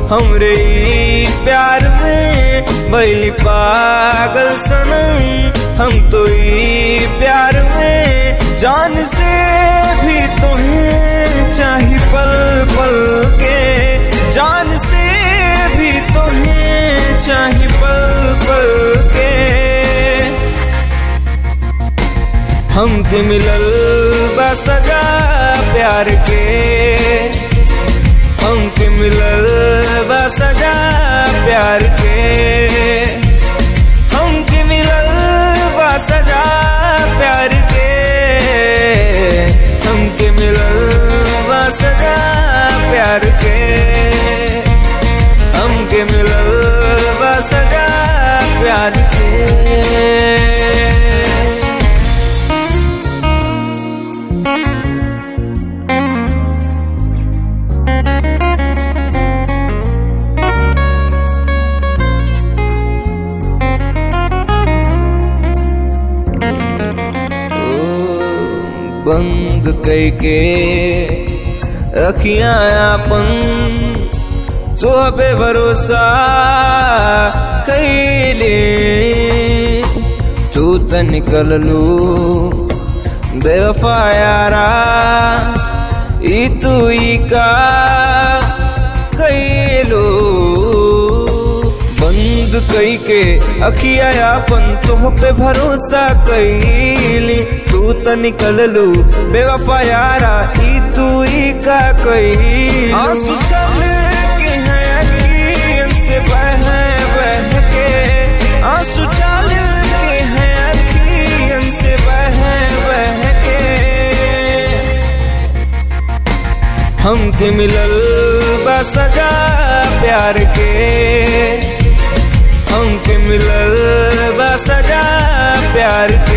हमरे ई प्यार में बैली पागल सनम हम तो ई प्यार में जान से भी तुम्हें चाही पल पल के जान से भी तुम्हें चाही पल पल के हमके मिलल बा सजा प्यार के हमके मिलल बा सजा प्यार के हमके मिलल बा सजा प्यार के हमके मिलल बा सजा प्यार के हमके मिलल बा सजा प्यार के बंद कैके अखियां अपन तो पे भरोसा कैले तू त निकल लू बेवफा यारा ई तू ई का कैलो बंद कई के अखिया अपन तुह पे भरोसा कैली तू त निकल लू बेवफा यारा ई तू ई का कई आंसू चल के हैं अखियन से बह बह के आंसू चल के हैं अखियन से बह बह के हमके मिलल बा सजा प्यार के हमके मिलल बा सजा प्यार के